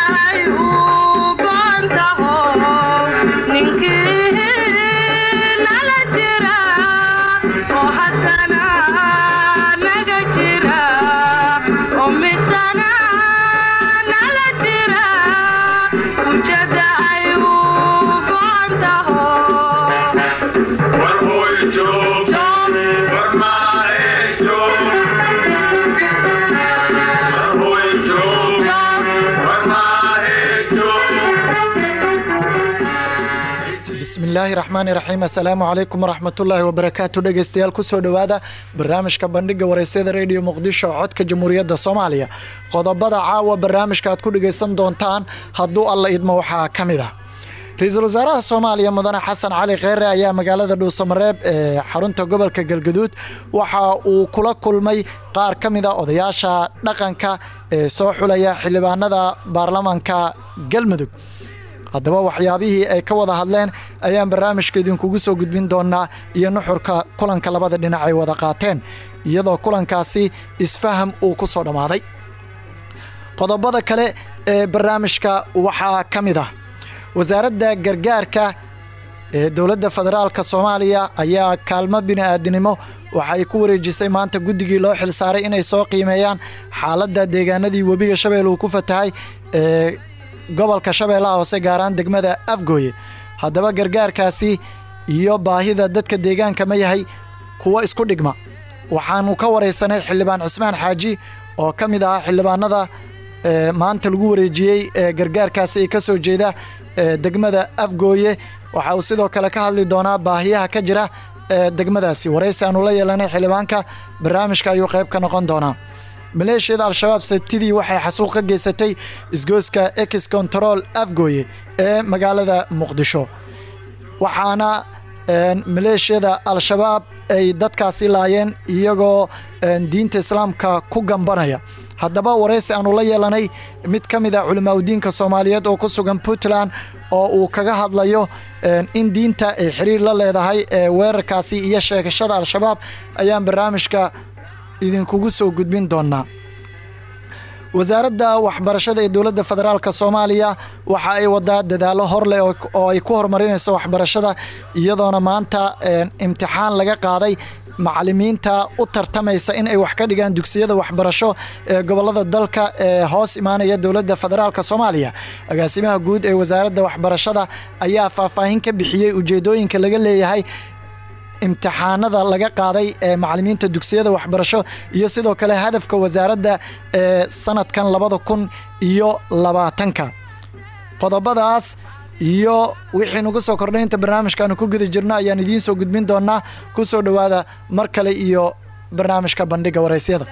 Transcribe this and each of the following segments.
bismillaahi raxmaani raxiim assalaamu calaykum waraxmatullaahi wabarakaatu dhegeystayaal kusoo dhowaada barnaamijka bandhiga wareysyada rediyo muqdisho codka jamhuuriyadda soomaaliya qodobada caawa barnaamijka aad ku dhegeysan doontaan hadduu alla idmo waxaa ka mid ah ra-iisul wasaaraha soomaaliya mudane xasan cali kheyre ayaa magaalada dhuusamareeb ee xarunta gobolka galgaduud waxa uu kula kulmay qaar ka mid a odayaasha dhaqanka ee soo xulaya xildhibaanada baarlamaanka galmudug haddaba waxyaabihii ay ka wada hadleen ayaan barnaamijka idinkugu soo gudbin doonaa iyo nuxurka kulanka labada dhinac ay wada qaateen iyadoo kulankaasi isfaham uu ku soo dhammaaday qodobada kale ee barnaamijka waxaa ka mid ah wasaaradda gargaarka ee dowladda federaalk soomaaliya ayaa kaalmo bini'aadinimo waxay ku wareejisay maanta guddigii loo xilsaaray inay soo qiimeeyaan xaaladda deegaanadii webiga shabeelle uu ku fatahay ee gobolka shabeellaha hoose gaaraan degmada afgooye haddaba gargaarkaasi iyo baahida dadka deegaanka ma yahay kuwo isku dhigma waxaanu ka wareysanay xildhibaan cismaan xaaji oo ka mid ahaa xildhibaanada maanta lagu wareejiyey ee gargaarkaasi ay ka soo jeeda degmada afgooye waxa uu sidoo kale ka hadli doonaa baahiyaha ka jira ee degmadaasi waraysi aanu la yeelanay xildhibaanka barnaamijka ayuu qayb ka noqon doonaa maleeshiyada al-shabaab sabtidii waxay xasuuq ka geysatay isgooska ex control afgooye ee magaalada muqdisho waxaana maleeshiyada al-shabaab ay dadkaasi laayeen iyagoo diinta islaamka ku gambanaya haddaba waraysi aanu la yeelanay mid ka mid a culimaadudiinka soomaaliyeed oo ku sugan puntland oo uu kaga hadlayo in diinta ay xiriir la leedahay ee weerarkaasi iyo sheegashada al-shabaab ayaan barnaamijka idinkugu soo gudbin doonaa wasaaradda waxbarashada ee dowladda federaalk soomaaliya waxa ay wadaa dadaalo horleh oo ay ku horumarinayso waxbarashada iyadoona maanta imtixaan laga qaaday macalimiinta u tartamaysa in ay wax ka dhigaan dugsiyada waxbarasho ee gobolada dalka ee hoos imaanaya dowladda federaalk soomaaliya agaasimaha guud ee wasaaradda waxbarashada ayaa faahfaahin ka bixiyey ujeedooyinka laga leeyahay imtixaanada laga qaaday ee macalimiinta dugsiyada waxbarasho iyo sidoo kale hadafka wasaaradda ee sanadkan labada kun iyo labaatanka qodobadaas iyo wixii nagu soo kordhay inta barnaamijkaanu ku guda jirno ayaan idiin soo gudbin doonaa ku soo dhowaada mar kale iyo barnaamijka bandhiga waraysyada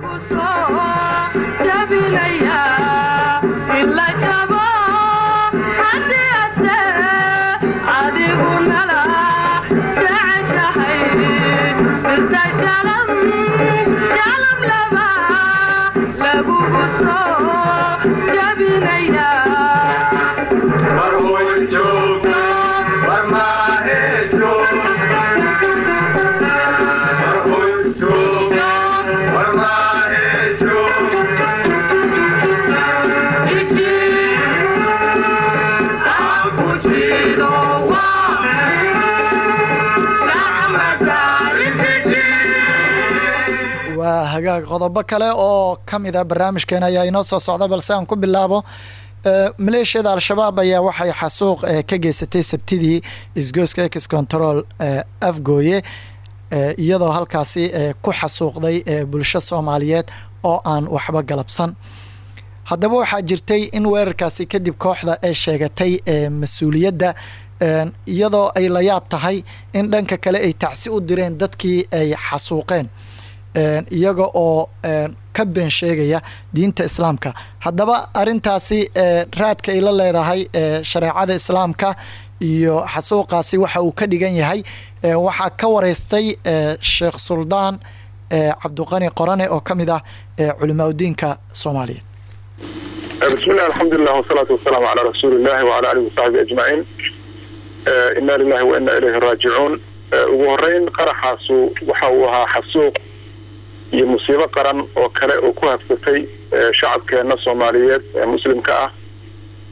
waa hagaag qodobo kale oo ka mid a barnaamijkeena ayaa inoo soo socda balse aan ku bilaabo maleeshiyada al-shabaab ayaa waxay xasuuq ka geysatay sabtidii isgooska ex control afgooye iyadoo halkaasi ku xasuuqday bulsho soomaaliyeed oo aan waxba galabsan haddaba waxaa jirtay in weerarkaasi kadib kooxda ay sheegatay mas-uuliyadda iyadoo ay la yaab tahay in dhanka kale ay tacsi u direen dadkii ay xasuuqeen iyaga oo ka been sheegaya diinta islaamka haddaba arintaasi raadka ay la leedahay shareecada islaamka iyo xasuuqaasi waxa uu ka dhigan yahay waxaa ka wareystay sheekh suldaan cabduqani qorane oo ka mid ah culimaadudiinka soomaaliyeed bismillahi alxamdulilah wasalaatu wasalaamu calaa rasuulillahi wacala alihi wasaxbi ajmaciin inna lilahi wa inna ilayhi raajicuun ugu horeyn qaraxaasu waxa uu ahaa xasuuq iyo musiibo qaran oo kale oo ku habsatay shacabkeena soomaaliyeed ee muslimka ah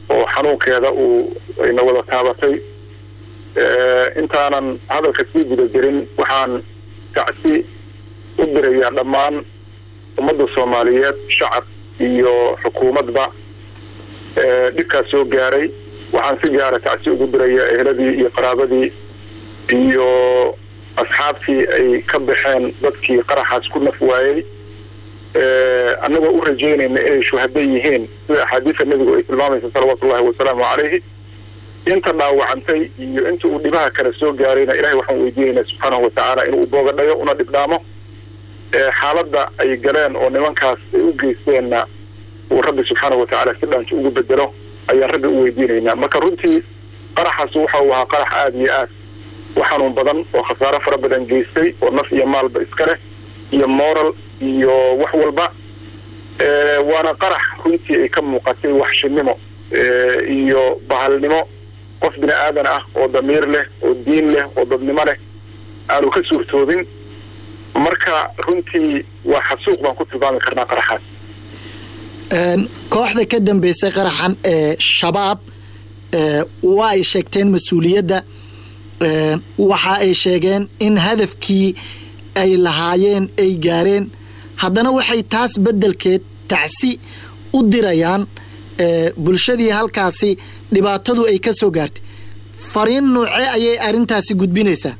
oo xanuunkeeda uu ayna wada taabatay intaanan hadalka sii guda jirin waxaan tacsi u dirayaa dhammaan ummadda soomaaliyeed shacab iyo xukuumadba dhibkaas soo gaaray waxaan si gaara tacsi ugu dirayaa ehladii iyo qaraabadii iyo asxaabtii ay ka baxeen dadkii qaraxaas ku naf waayey annagoo u rajaynayna inay shuhada yihiin sida axaadiisa nebigu ay tilmaamaysa salawaatu ullahi wasalaamu calayhi inta dhaawacantay iyo inta uu dhibaha kale soo gaarayna ilahay waxaan weydiinaynaa subxaanahu watacaala inuu boogadhayo una dhibdhaamo xaaladda ay galeen oo nimankaas ay u geysteenna uu rabbi subxaanahu watacaala si dhaanti ugu bedelo ayaan rabbi u weydiinaynaa marka runtii qaraxaas waxa uu ahaa qarax aada iyo aad u xanuun badan oo khasaaro fara badan geystay oo naf iyo maalba iska leh iyo moral iyo wax walba waana qarax runtii ay ka muuqatay waxshinimo iyo bahalnimo qof bini aadan ah oo damiir leh oo diin leh oo dadnimo leh aanu ka suurtoobin marka runtii waa xasuuq baan ku tilmaami karnaa qaraxaas kooxda ka dambeysay qaraxan ee shabaab waa ay sheegteen mas-uuliyadda waxa ay sheegeen in hadafkii ay lahaayeen ay gaareen haddana waxay taas beddelkeed tacsi u dirayaan bulshadii halkaasi dhibaatadu ay ka soo gaartay fariin nuuce ayay arrintaasi gudbinaysaa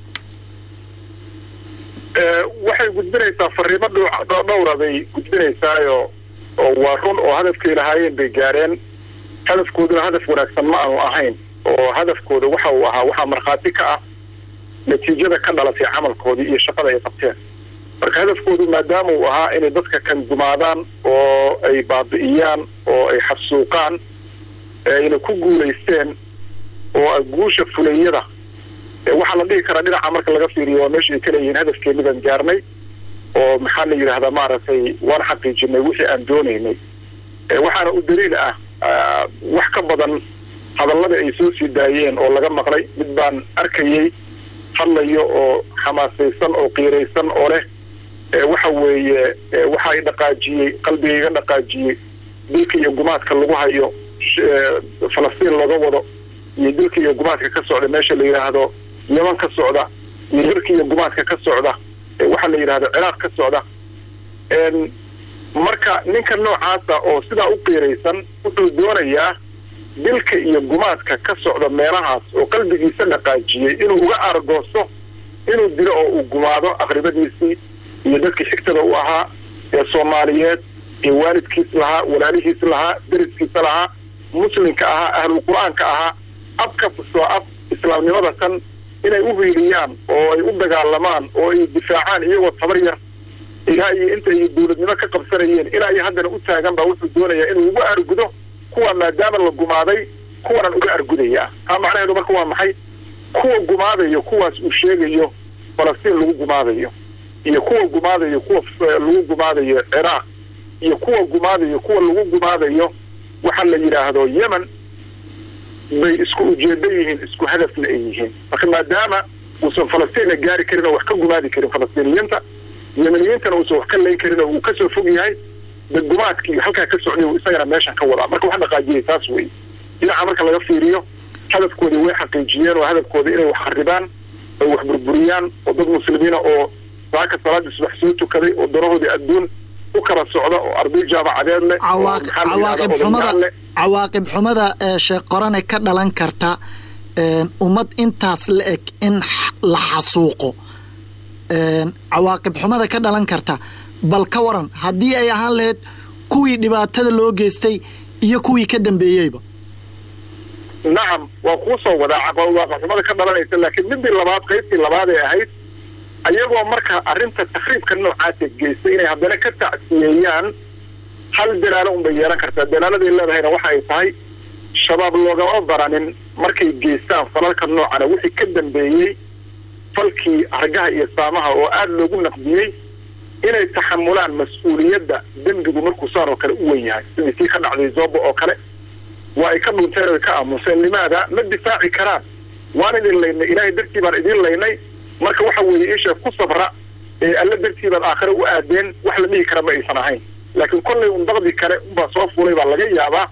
waxay gudbinaysaa fariimo dhowra bay gudbinaysaayo oo waa run oo hadafkay lahaayeen bay gaareen hadafkooduna hadaf wanaagsan ma aanu ahayn oo hadafkooda waxa uu ahaa waxaa markhaati ka ah natiijada ka dhalatay camalkoodii iyo shaqada ay qabteen marka hadafkoodu maadaama uu ahaa inay dadka kan gumaadaan oo ay baabi'iyaan oo ay xasuuqaan ayna ku guulaysteen oo guusha fulayada waxaa la dhihi karaa dhinaca marka laga fiiriyo waa meesha ay ka leeyihiin hadafkeenidan gaarnay oo maxaa la yidhahdaa maaragtay waan xaqiijinay wixii aan doonaynay waxaana u daliil ah wax ka badan hadallada ay soo sii daayeen oo laga maqlay mid baan arkayey hadlayo oo xamaasaysan oo qiiraysan oo leh waxa weeye waxa ay dhaqaajiyey qalbigayga dhaqaajiyey dilka iyo gumaadka lagu hayo falastiin looga wado iyo dilka iyo gumaadka ka socda meesha la yidhaahdo yeman ka socda iyo dilka iyo gumaadka ka socda waxaa la yidhahdo ciraaq ka socda marka ninka noocaasa oo sidaa u qiiraysan wuxuu doonayaa dilka iyo gumaadka ka socda meelahaas oo qalbigiisa dhaqaajiyey inuu uga argoosto inuu dilo oo uu gumaado aqribadiisii iyo dadkii xigtada u ahaa ee soomaaliyeed ee waalidkiis lahaa walaalihiis lahaa deriskiisa lahaa muslimka ahaa ahlul qur-aanka ahaa abka soo ab islaamnimada tan inay u hiiliyaan oo ay u dagaalamaan oo ay difaacaan iyagoo tabar yar ilaa iyo inta ay dowladnimo ka qabsanayeen ilaa iyo haddana u taagan baa wuxuu doonayaa inuu uga argudo kuwa maadaama la gumaaday kuwanan uga argudayaa taa macnaheedu marka waa maxay kuwa gumaadayo kuwaas uu sheegayo falastiin lagu gumaadayo iyo kuwa gumaadayo kuwa lagu gumaadayo ciraaq iyo kuwa gumaadayo kuwa lagu gumaadayo waxa la yidhaahdo yemen bay isku ujeedo yihiin isku hadafna ay yihiin marka maadaama uusan falastiinna gaari karin oo wax ka gumaadi karin falastiiniyiinta yemeniyiintana uusan wax ka layn karin oo uu kasoo fog yahay gumaadkii halkaa ka socday uu isagana meeshan ka wadaa marka wax dhaqaajiyay taas wey dhinaca marka laga fiiriyo hadafkoodii way xaqiijiyeen oo hadafkooda inay wax kharibaan ay wax burburiyaan oo dad muslimiina oo saaka salaadii subax soo tukaday oo danahoodii adduun u kala socda oo arday jaamacadeed leh cawaaqib xumada cawaaqib xumada sheekh qorane ka dhalan karta ummad intaas la eg in la xasuuqo cawaaqib xumada ka dhalan karta bal ka waran haddii ay ahaan lahayd kuwii dhibaatada loo geystay iyo kuwii ka dambeeyeyba nacam waa kuu soo wadaa cawaaqib xumada ka dhalanaysa laakiin midii labaad qaybtii labaad ee ahayd ayagoo marka arrinta takriibka noocaasa geystay inay haddana ka tacsiyeeyaan hal dalaalo unbay yeelan kartaa dalaaladay leedahayna waxa ay tahay shabaab loogama baranin markay geystaan falalka noocana wixii ka dambeeyey falkii hargaha iyo saamaha oo aada loogu naqdiyey inay taxamulaan mas-uuliyadda dembigu markuu saan oo kale u wen yahay sidii tii ka dhacday zoobo oo kale waa ay ka dhunteen oy ka aamuseen limaada ma difaaci karaan waan idin laynay ilaahay dartii baan idiin laynay marka waxa weeye isha ku sabra ee alla dartii baad aakhire u aadeen wax la dhihi kara ma aysan ahayn laakiin kollay un daqdi kale unbaa soo fulay baa laga yaabaa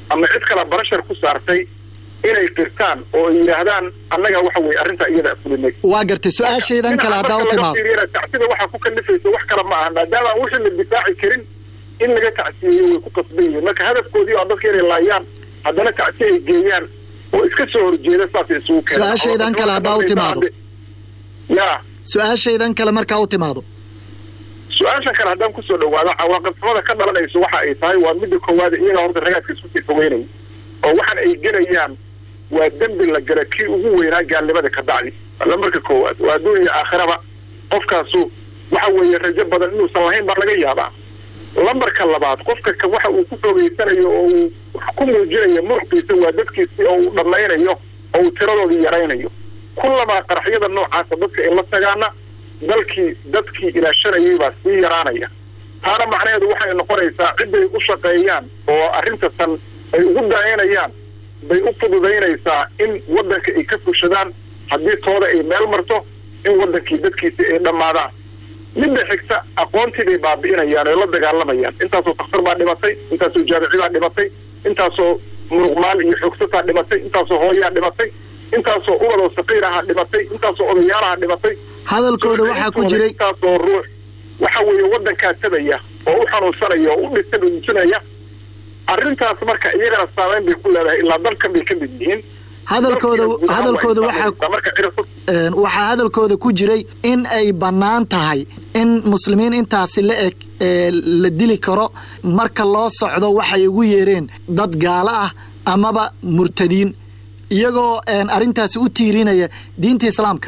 ama cid kale barashar ku saartay inay qirtaan oo ay yidhaahdaan annaga waxa weye arrintaa iyada fulinay waa gartay su-aashaydan kale haddaa u timaado tacsida waxaa ku kalifaysa wax kale ma aha maadaama aan wixii la difaaci karin in laga tacsiyeeyo way ku qasban yihiin marka hadafkoodii oo dadka inay laayaan haddana tacsiye ay geeyaan oo iska soo horjeeda saasay isugu keenaan su-aashaydan kale haddaa u timaado ya su-aashaydan kale markaa u timaado su-aasha kale haddaan kusoo dhawaado cawaaqibxumada ka dhalanayso waxa ay tahay waa midda koowaad iyaga horta ragaadka isku sii fogeynaya oo waxaan ay gelayaan waa dembi la gara kii ugu weynaa gaalnimada ka dacdi lambarka koowaad waa adduun iyo aakhiraba qofkaasu waxa weeye rajo badan inuusan lahayn baa laga yaabaa lambarka labaad qofka ka waxa uu ku fogeysanayo oo uu ku muujinayo muruqiisa waa dadkiisi oo uu dhammaynayo oo uu tiradoodii yaraynayo kullamaa qaraxyada noocaasa dadka ay la tagaana dalkii dadkii ilaashanayay baa sii yaraanaya taana macnaheedu waxay noqonaysaa cidday u shaqeeyaan oo arrintasan ay ugu daneynayaan bay u fududaynaysaa in waddanka ay ka fushadaan haddii tooda ay meel marto in waddankii dadkiisi ay dhammaadaan midda xigta aqoontii bay baabi'inayaan oy la dagaalamayaan intaasoo takhtar baa dhimatay intaasoo jaamici baa dhimatay intaasoo muruqmaal iyo xoogsataa dhimatay intaasoo hooyaa dhimatay intaasoo ubadoo saqiir ahaa dhimatay intaasoo odayaalaha dhimatay hadalkooda waxaa ku jiray intaasoo ruux waxa weeye waddankaa tabaya oo u xanuunsanaya oo u dhisa dhunjinaya arrintaas marka iyagana saameyn bay ku leedahay ilaa dalkan bay ka mid yihiin hadalkooda hadalkooda waxaa waxaa hadalkooda ku jiray in ay bannaan tahay in muslimiin intaasi la eg la dili karo marka loo socdo waxay ugu yeereen dad gaalo ah amaba murtadiin iyagoo arrintaasi u tiirinaya diinta islaamka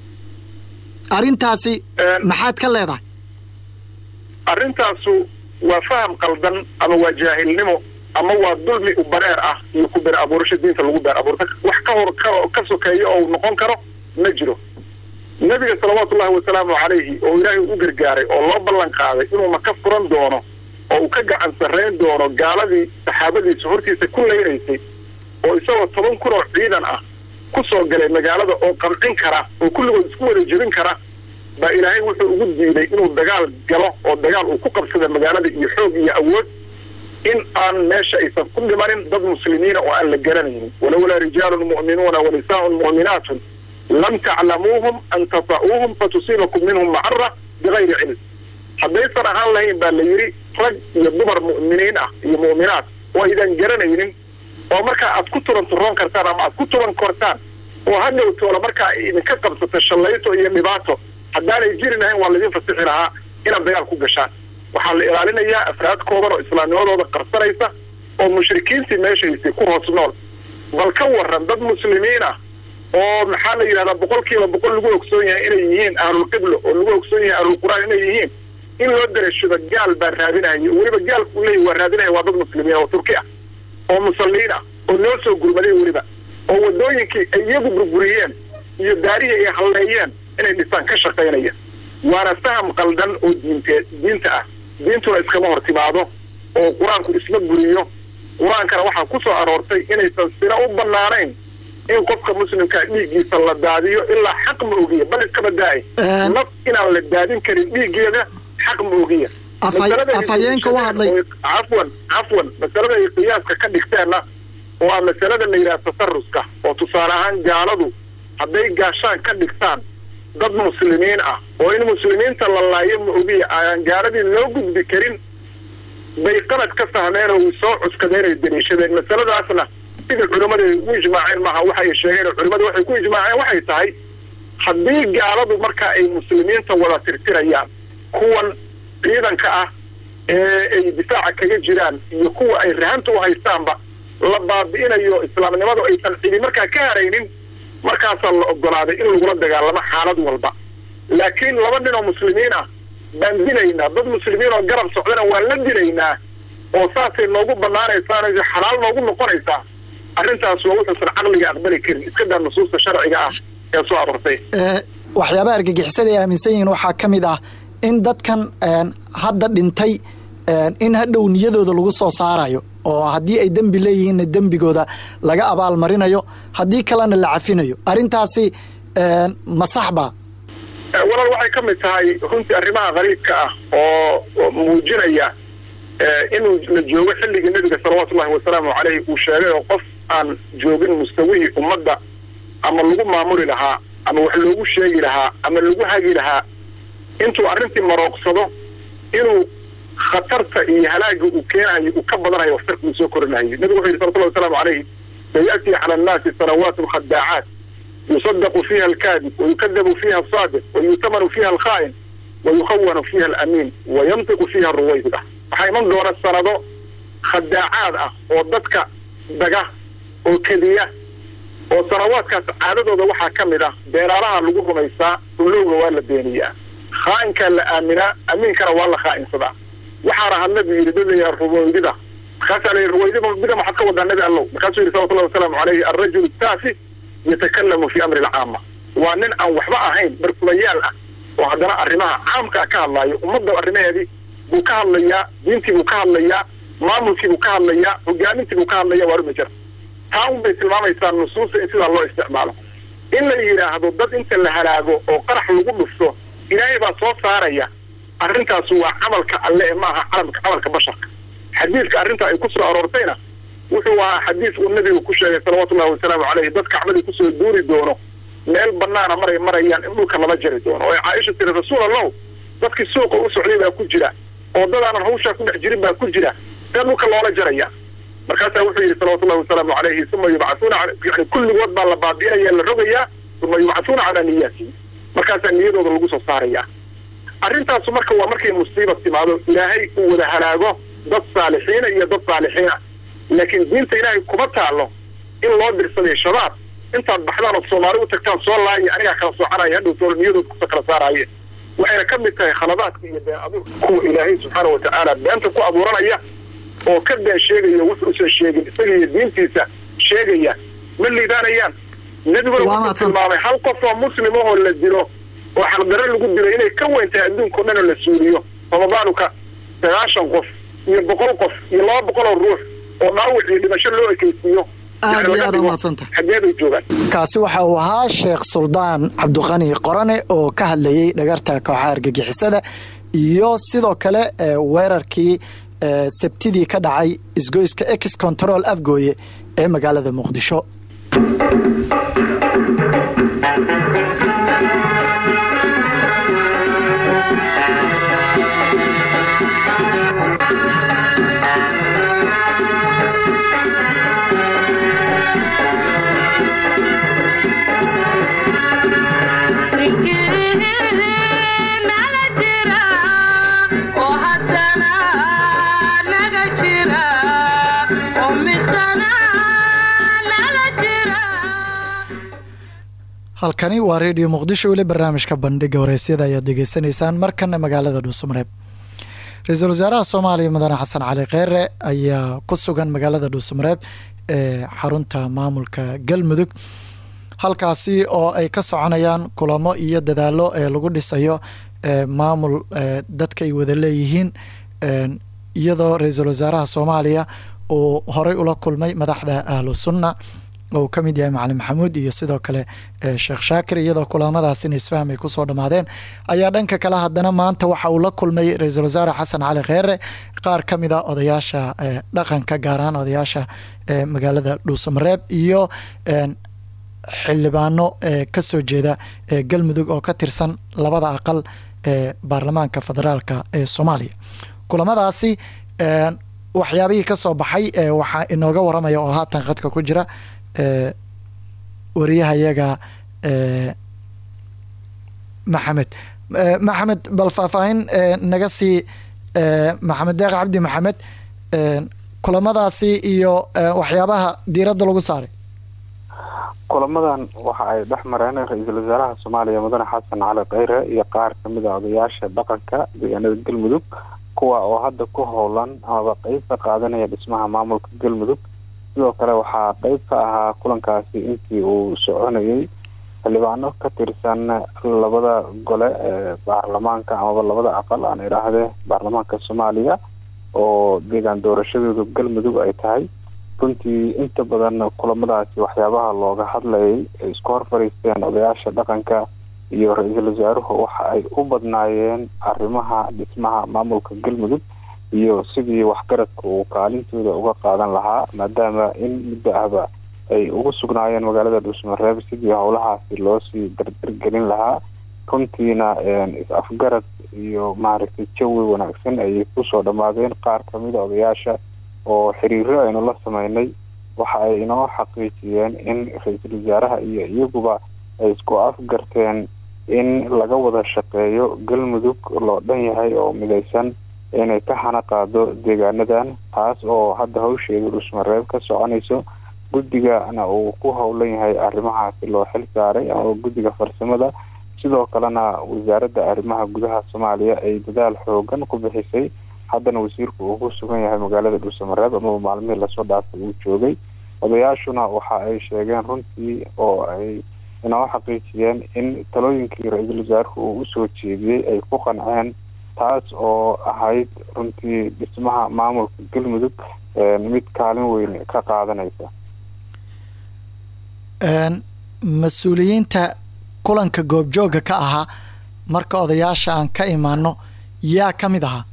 arrintaasi maxaad ka leedahay arrintaasu waa faham qaldan ama waa jaahilnimo ama waa dulmi u bareer ah iyo ku beer abuurasho diinta lagu beer abuurta wax ka hor ka sokeeyo oo noqon karo ma jiro nebiga salawaatullahi wasalaamu calayhi oo ilaahay u gargaaray oo loo ballan qaaday inuu maka furan doono oo uu ka gacan sarrayn doono gaaladii saxaabadiisa hortiisa ku leynaysay oo isagoo toban kun oo ciidan ah ku soo galay magaalada oo qamcin kara oo kulligood isku wada jebin kara baa ilaahay wuxuu ugu diiday inuu dagaal galo oo dagaal uu ku qabsada magaalada iyo xoog iyo awood in aan meesha aysan ku dhimanin dad muslimiina oo aan la garanaynin walowlaa rijaalun mu'minuuna wa nisaaun mu'minaatun lam taclamuuhum an tata'uuhum fatusiibakum minhum macara bigayri cilm haddaysan ahaan lahayn baa la yidhi rag iyo dumar mu'miniin ah iyo mu'minaat oo aydan garanaynin oo markaa aad ku tuban turoon kartaan ama aad ku tuban kortaan oo hadhow toola markaa idinka qabsato shallayto iyo dhibaato haddaanay jiri lahayn waa laydin fasixi lahaa inaad dagaal ku gashaan waxaa la ilaalinayaa afraad kooban oo islaamnimadooda qarsanaysa oo mushrikiintii meeshaysay ku hoos nool bal ka waran dad muslimiin ah oo maxaa la yidhahdaa boqol kiiba boqol lagu ogsoon yahay inay yihiin ahlulqiblo oo lagu ogsoon yahay ahlulqur'aan inay yihiin in loo darashado gaal baa raadinaya weliba gaalku uu leeyahy waa raadinaya waa dad muslimiin oo turki ah oo musalliin ah oo noo soo gurmaday weliba oo waddooyinkii ay iyagu burburiyeen iyo daarihii ay halleeyeen inay dhisaan ka shaqaynaya waana faham qaldan oo diinte diinta ah diintuna iskama hor timaado oo qur-aanku isma buriyo qur-aankana waxaa ku soo aroortay inaysan sina u bannaanayn in qofka muslimkaa dhiiggiisa la daadiyo ilaa xaq ma ogiya bal iskaba daa'ay naf inaan la daadin karin dhiiggeeda xaq ma ogiya afhayeenka u hadlay cafwan cafwan masalada ay qiyaaska ka dhigteenna oo ah masalada la yidhaha tasaruska oo tusaale ahaan gaaladu hadday gaashaan ka dhigtaan dad muslimiin ah oo in muslimiinta la laayo ma ogiya aan gaaladii loo gudbi karin bay qalad ka fahmeen oo soo cuskadeen ay daliishadeen masaladaasna sidai culimmada u ijmaaceen maaha waxay sheegeen oo culimmada waxay ku ijmaaceen waxay tahay haddii gaaladu marka ay muslimiinta wada tirtirayaan kuwan ciidanka ah ee ay difaaca kaga jiraan iyo kuwa ay rahanta u haystaanba la baabi'inayo islaamnimadu aysan cidi markaa ka haraynin markaasaa la ogolaaday in lagula dagaalamo xaalad walba laakiin laba nin oo muslimiin ah baan dilaynaa dad muslimiin oo garab socdana waan la dilaynaa oo saasay noogu banaanaysaa xalaal noogu noqonaysaa arrintaas waa wuxuusan caqliga aqbali karin iska daa nusuusta sharciga ah ee soo aroortay waxyaabaha argagixisada ay aaminsan yihiin waxaa ka mid ah in dadkan hadda dhintay in hadhow niyadooda lagu soo saarayo oo haddii ay dembi leeyihiinna dembigooda laga abaal marinayo haddii kalena la cafinayo arrintaasi ma saxba walaal waxay ka mid tahay runtii arrimaha qariibka ah oo muujinaya inuu la joogo xilligii nebiga salawaatullahi wasalaamu caleyhi uu sheegay oo qof aan joogin mustawihii ummadda ama lagu maamuli lahaa ama wax loogu sheegi lahaa ama lagu hagi lahaa intuu arrintii marooqsado inuu khatarta iyo halaaga uu keenayo uu ka badanayo waxtarka uu soo korinayo nebigu wuxuu yidhi salawatullahi wasalaamu caleyhi sayaأtii cala annaasi sanawaat khadaacaat yusadaqu fiiha alkaadib wayukadabu fiiha asaadiq wayutamanu fiiha alkhaa'in wayukhawanu fiiha alamiin wayantiqu fiiha aruwaybida waxaa iman doona sanado khadaacaad ah oo dadka daga oo kediya oo sanawaadkaas caadadooda waxaa ka mid ah beeraalaha lagu rumaysaa ulowga waa la beeniyaa khaa'inkaa la aaminaa amiinkana waa la khaa'insadaa waxaana had nabigu yidhi dadayaa ruwaydida markaasaa la yidhi ruwaydida bida maxaad ka wadaa nabi allow markaasuu yidhi salawatullahi wasalaamu caleyhi alrajulu taafi yatakalamu fii amri alcaama waa nin aan waxba ahayn barkudayaal ah oo haddana arrimaha caamkaa ka hadlaayo ummadda arrimaheedii buu ka hadlayaa diintii buu ka hadlayaa maamulkii buu ka hadlayaa hogaamintii buu ka hadlaya waa rumi jira taa un bay tilmaamaysaa nusuusta in sidaa loo isticmaalo in la yidhaahdo dad inta la halaago oo qarax lagu dhufto ilaahay baa soo saaraya arrintaas waa camalka alle ee ma aha calamka camalka basharka xadiidka arrinta ay ku soo aroortayna wuxuu ahaa xadiis uu nabigu ku sheegay salawatullahi wasalaamu caleyhi dad kacbadii kusoo duuri doono meel banaana maray marayaan in dhulka lala jari doono oo caaisha tiri rasuul allahu dadkii suuqa u socday baa ku jira oo dad aanan hawshaa ku dhex jirin baa ku jira see dhulka loola jaraya markaasaa wuxuu yidhi salawatullahi wasalaamu caleyhi uma yubcahuuna yani kulligood baa la baabi'inaya la rogayaa uma yubcahuuna calaa niyaatihim markaasaa niyadooda lagu soo saaraya arrintaasu marka waa markay musiiba timaado ilaahay uu wada halaago dad saalixiina iyo dad saalixiina laakiin diinta ilaahay kuma taalo in loo dirsaday shabaab intaad baxdaan ood soomaali u tagtaan soo laaya anigaa kala soconaya hadhow tool niyadood kusa kala saaraaye waxayna ka mid tahay khaladaadka iyo been abuurka kuwa ilaahay subxaana watacaala beenta ku abuuranaya oo ka been sheegaya wuxu usan sheegin isaga iyo diintiisa sheegaya ma liibaanayaan nebiguna wuxuu tilmaamay hal qof oo muslim ahoo la dilo oo xaqdarre lagu dilo inay ka weyn tahay adduunka o dhan oo la suuliyo ramadaanka sagaashan qof iyo boqol qof iyo laba boqol oo ruux oo dhaawac iyo dhimasho loo ekeysiiyo aad iyo aad umahadsanta xageebay joogaan kaasi waxa uu ahaa sheekh suldaan cabdiqani qorane oo ka hadlayey dhagarta kooxaha argagixisada iyo sidoo kale weerarkii sabtidii ka dhacay isgoyska ex control afgooye ee magaalada muqdisho halkani waa redio muqdisho weli barnaamijka bandhiga wareysyada ayaad degeysanaysaan markana magaalada dhuusamareeb ra-iisul wasaaraha soomaaliya mudane xasan cali kheyre ayaa ku sugan magaalada dhuusamareeb ee xarunta maamulka galmudug halkaasi oo ay ka soconayaan kulamo iyo dadaalo ee lagu dhisayo maamul dadka ay wada leeyihiin iyadoo ra-iisul wasaaraha soomaaliya uu horey ula kulmay madaxda ahlu sunna oo ka mid yahay macalin maxamuud iyo sidoo kale sheekh shaakir iyadoo kulamadaasina isfaham ay kusoo dhammaadeen ayaa dhanka kale haddana maanta waxa uu la kulmay ra-iisul wasaare xasan cali kheere qaar ka mid a odayaasha dhaqanka gaar ahaan odayaasha magaalada dhuusamareeb iyo xildhibaano kasoo jeeda galmudug oo ka tirsan labada aqal ee baarlamaanka federaalka ee soomaaliya kulamadaasi waxyaabihii kasoo baxay waxaa inooga waramaya oo haatan khadka ku jira wariyahayaga maxamed maxamed bal faahfaahin naga sii maxamed deeq cabdi maxamed kulamadaasi iyo waxyaabaha diiradda lagu saaray kulamadan waxa ay dhex mareen ra-iisul wasaaraha soomaaliya mudane xasan cali kheyre iyo qaar kamid a odayaasha dhaqanka deegaanada galmudug kuwa oo hadda ku howlan amaba qeyb ka qaadanaya dhismaha maamulka galmudug sidoo kale waxaa qeyb ka ahaa kulankaasi intii uu soconayay xildhibaano ka tirsan labada gole ee baarlamaanka amaba labada aqal aan idhaahdee baarlamaanka soomaaliya oo deegaan doorashadooda galmudug ay tahay runtii inta badan kulamadaasi waxyaabaha looga hadlayay ay isku hor fariisteen odayaasha dhaqanka iyo ra-iisul wasaaruhu waxa ay u badnaayeen arrimaha dhismaha maamulka galmudug iyo sidii waxgaradka uu kaalintooda uga qaadan lahaa maadaama in muddo ahba ay ugu sugnaayeen magaalada dhuusmareeb sidii howlahaasi loosii dardargelin lahaa runtiina is-afgarad iyo maaragtay jawi wanaagsan ayay kusoo dhammaadeen qaar kamida odayaasha oo xiriiro aynu la sameynay waxa ay inoo xaqiijiyeen in ra-iisul wasaaraha iyo iyaguba ay isku afgarteen in laga wada shaqeeyo galmudug loo dhan yahay oo midaysan inay ka hana qaado deegaanadan taas oo hadda hawsheeda dhusmareeb ka soconayso guddigana uu ku howlan yahay arrimahaasi loo xil saaray ama guddiga farsamada sidoo kalena wasaaradda arrimaha gudaha soomaaliya ay dadaal xoogan ku bixisay haddana wasiirku uu ku sugan yahay magaalada dhuusamareeb amaba maalmihii lasoo dhaafay uu joogay odayaashuna waxa ay sheegeen runtii oo ay inoo xaqiijiyeen in talooyinkii ra-iisul wasaaruhu uu usoo jeediyey ay ku qanceen taas oo ahayd runtii dhismaha maamulka galmudug mid kaalin weyn ka qaadanaysa mas-uuliyiinta kulanka goobjooga ka ahaa marka odayaasha aan ka imaano yaa ka mid ahaa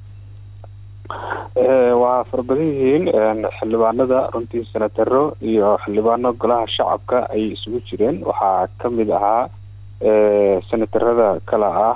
waa farabadan yihiin xildhibaanada runtii senataro iyo xildhibaano golaha shacabka ay isugu jireen waxaa kamid ahaa senatarada kale ah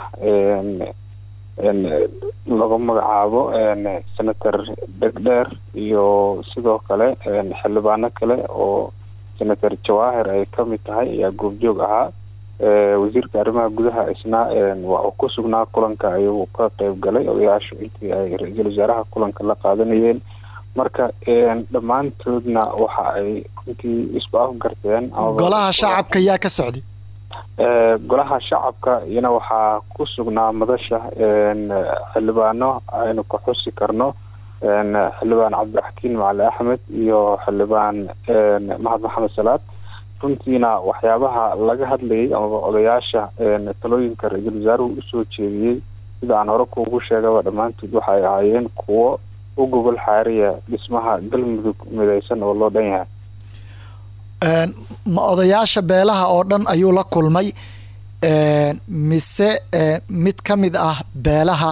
lagu magacaabo senator dhegdheer iyo sidoo kale xildhibaano kale oo senator jawaahir ay kamid tahay ayaa goobjoog ahaa wasiirka arrimaha gudaha isna waa uu ku sugnaa kulanka ayuu ka qeyb galay odayaashu intii ay ra-iisul wasaaraha kulanka la qaadanayeen marka dhammaantoodna waxa ay runtii isku afgarteen golaha shacabka yaa ka socday golaha shacabka iyana waxaa ku sugnaa madasha xildhibaano aynu ka xusi karno xildhibaan cabdiraxkiin macali axmed iyo xildhibaan mahad maxamed salaad runtiina waxyaabaha laga hadlayay amaba odayaasha talooyinka ra-iisul wasaaruhu usoo jeediyey sida aan hore kuugu sheegaba dhammaantood waxay ahaayeen kuwo u gogol xaariya dhismaha galmudug midaysan oo loo dhan yahay ma odayaasha beelaha oo dhan ayuu la kulmay mise mid ka mid ah beelaha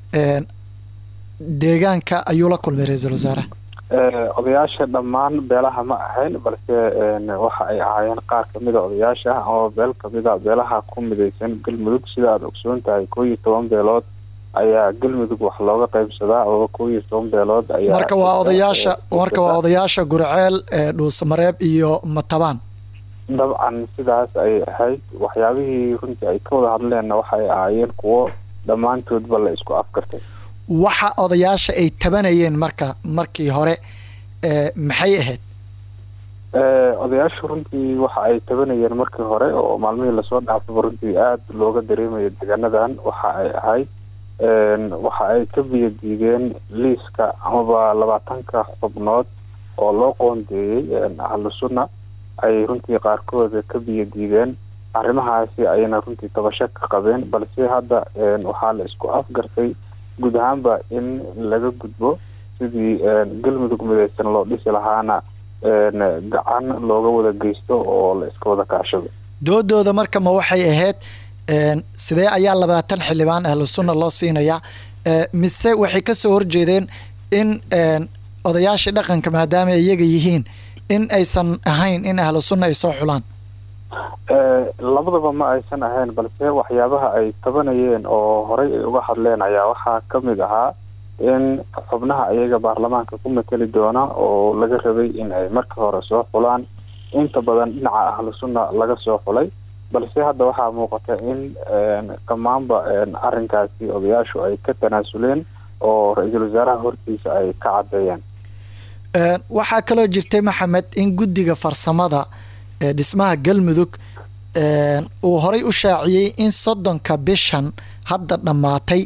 deegaanka ayuu la kulmay ra-iisul wasaaraha odayaasha dhammaan beelaha ma ahayn balse waxa ay ahaayeen qaar kamida odayaasha ama beel kamida beelaha ku midaysan galmudug sida aada ogsoon tahay koo iyo toban beelood ayaa galmudug wax looga qaybsadaa oo koo iyo toban beelood ayaa marka waa odayaasha marka waa odayaasha gurceel dhuusamareeb iyo matabaan dabcan sidaas ay ahayd waxyaabihii runtii ay ka wada hadleenna waxay ahaayeen kuwo dhammaantoodba la isku afkartay waxa odayaasha ay tabanayeen marka markii hore maxay ahayd odayaashu runtii waxa ay tabanayeen markii hore oo maalmihii lasoo dhaafaba runtii aada looga dareemayo deegaanadan waxa ay ahayd waxa ay ka biyadiideen liiska amaba labaatanka xubnood oo loo qoondeeyey ahlu sunna ay runtii qaarkooda ka biyadiideen arrimahaasi ayna runtii tabasho ka qabeen balse hadda waxaa la isku afgartay guud ahaanba in laga gudbo sidii galmudug midaysan loo dhisi lahaana gacan looga wada geysto oo la iska wada kaashado doodooda marka ma waxay ahayd sidee ayaa labaatan xildhibaan ahlu sunna loo siinayaa mise waxay kasoo horjeedeen in odayaashii dhaqanka maadaama iyaga yihiin in aysan ahayn in ahlu sunna ay soo xulaan labadaba ma aysan ahayn balse waxyaabaha ay tabanayeen oo horey ay uga hadleen ayaa waxaa kamid ahaa in xubnaha iyaga baarlamaanka ku mateli doona oo laga rabay in ay marka hore soo xulaan inta badan dhinaca ahlu sunna laga soo xulay balse hadda waxaa muuqata in dhammaanba arrinkaasi odayaashu ay ka tanaasuleen oo ra-iisul wasaaraha hortiisa ay ka caddeeyeen waxaa kaloo jirtay maxamed in guddiga farsamada ee dhismaha galmudug uu horay u shaaciyey in soddonka bishan hadda dhammaatay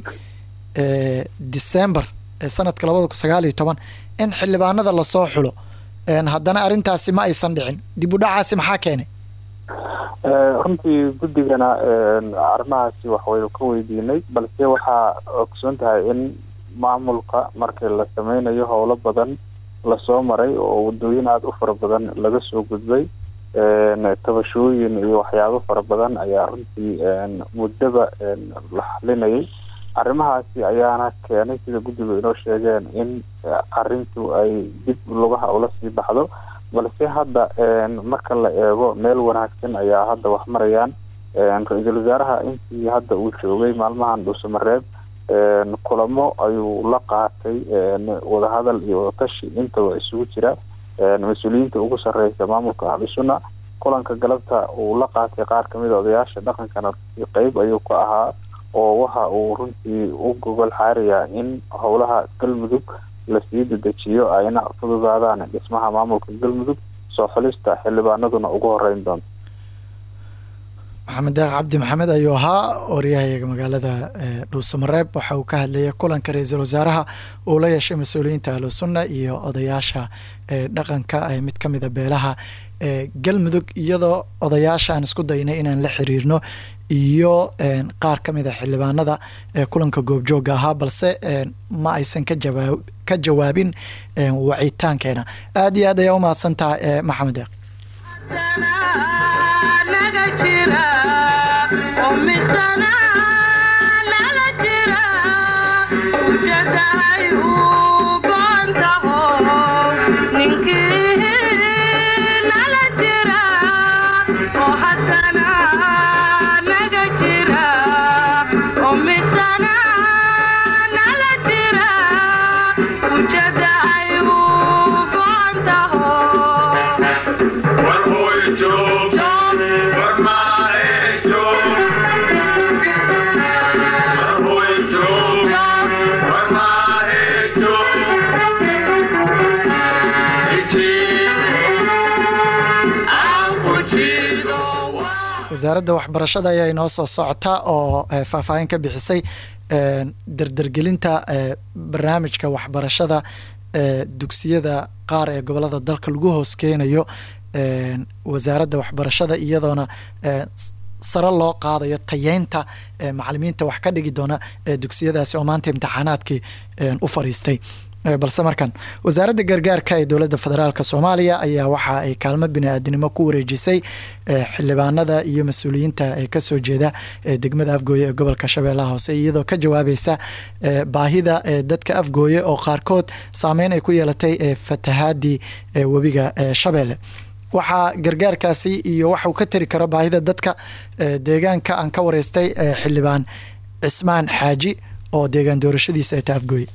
december ee sanadka labada kun sagaal iyo toban in xildhibaanada lasoo xulo haddana arrintaasi ma aysan dhicin dib u dhacaasi maxaa keenay runtii guddigana arrimahaasi waxwaynu ka weydiinay balse waxaa ogsoon tahay in maamulka markii la sameynayo howlo badan lasoo maray oo wadooyin aada u fara badan laga soo gudbay tabashooyin iyo waxyaabo fara badan ayaa runtii muddaba la xalinayay arrimahaasi ayaana keenay sida guddigu inoo sheegeen in arrintu ay dib lugaha ula sii baxdo balse hadda marka la eego meel wanaagsan ayaa hadda wax marayaan ra-iisul wasaaraha intii hadda uu joogay maalmahan dhuusamareeb kulamo ayuu la qaatay wadahadal iyo wadatashi intaba isugu jira mas-uuliyiinta ugu sarreysa maamulka ahlusunna kulanka galabta uu la qaatay qaar kamid a odayaasha dhaqankana qeyb ayuu ka ahaa oo waxa uu runtii u gogol xaarayaa in howlaha galmudug lasii dedejiyo ayna fududaadaan dhismaha maamulka galmudug soo xulista xildhibaanaduna ugu horeyn doonto maxamed deeq cabdi maxamed ayuu ahaa waryahayaga magaalada dhuusamareeb waxa uu ka hadlayay kulanka ra-iisul wasaaraha uu la yeeshay mas-uuliyiinta ahlu sunna iyo odayaasha dhaqanka mid ka mida beelaha galmudug iyadoo odayaasha aan isku daynay inaan la xiriirno iyo qaar ka mid a xildhibaanada ee kulanka goobjooga ahaa balse ma aysan ka jawaabin wacitaankeena aada iyo aad ayaa umahadsantaha maxamed deeq wasaaradda waxbarashada ayaa inoo soo socota oo faahfaahin ka bixisay dardargelinta barnaamijka waxbarashada dugsiyada qaar ee gobolada dalka lagu hoos keenayo wasaaradda waxbarashada iyadoona sare loo qaadayo tayeynta macalimiinta wax ka dhigi doona dugsiyadaasi oo maanta imtixaanaadkii u fariistay balse markan wasaaradda gargaarka ee dowladda federaalk soomaaliya ayaa waxa ay kaalmo bini-aadinimo ku wareejisay xildhibaanada iyo mas-uuliyiinta ee kasoo jeeda degmada afgooye ee gobolka shabeellaha hoose iyadoo ka jawaabaysa baahida dadka afgooye oo qaarkood saameyn ay ku yeelatay fatahaadii webiga shabeelle waxaa gargaarkaasi iyo waxa uu ka tari karo baahida dadka deegaanka aan ka wareystay xildhibaan cismaan xaaji oo deegaan doorashadiisa ay ta afgooye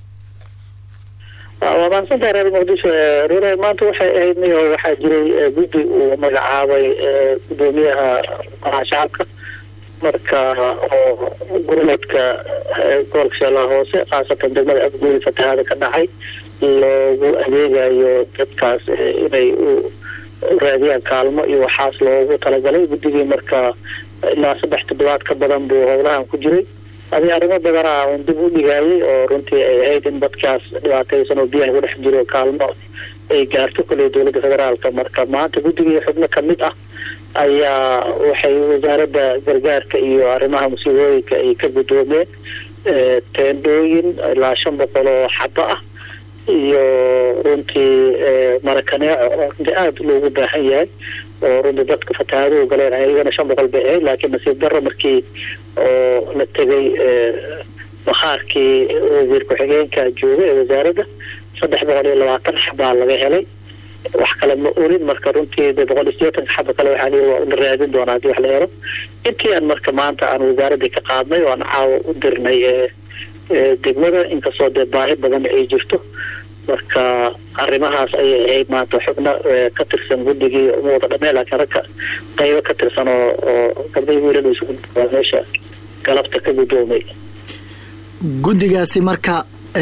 waa mahadsantaha reer muqdisho rure maanta waxay ahayd niyo waxaa jiray guddi uu magacaabay gudoomiyaha golaha shacabka marka oo gurmadka gobolka shabeellaha hoose khaasatan degmada afgooye fatahaada ka dhacay loogu adeegayo dadkaas inay u raadiyaan kaalmo iyo waxaas loogu talagalay guddigii marka ilaa saddex toddobaad ka badan buu howlahan ku jiray adi arrimo badana un dib u dhigaayay oo runtii ay ahayd in dadkaas dhibaataysan oo biyaha ku dhex jiro kaalmo ay gaarto koley dowladda federaalka marka maanta guddigii xubno kamid ah ayaa waxay wasaaradda gargaarka iyo arrimaha musiibooyinka ay ka guddoomeen teendhooyin ilaa shan boqol oo xaba ah iyo runtii marakaneeco oo runtii aada loogu baahan yahay oo runtii dadka fatahaaduhu galeen iyagana shan boqol bay ahayd laakiin nasiib darro markii oo la tegay bakhaarkii wasiir ku-xigeenka jooga ee wasaaradda saddex boqol iyo labaatan xabaa laga helay wax kale ma orin marka runtii de boqol iyo sideetanka xaba kale waxaa lii waa la raadin doonaa hadii wax la helo intii aan marka maanta aan wasaaraddii ka qaadnay oo aan caawa u dirnay degmada inkastoo dee baahi badan ay jirto marka arrimahaas ayay ahayd maanta xubno ka tirsan guddigii uma wada dhameen laakiin ragka qaybo ka tirsan oo oo gabdhihii wiilada isugu waa meesha galabta ka guddoomay guddigaasi marka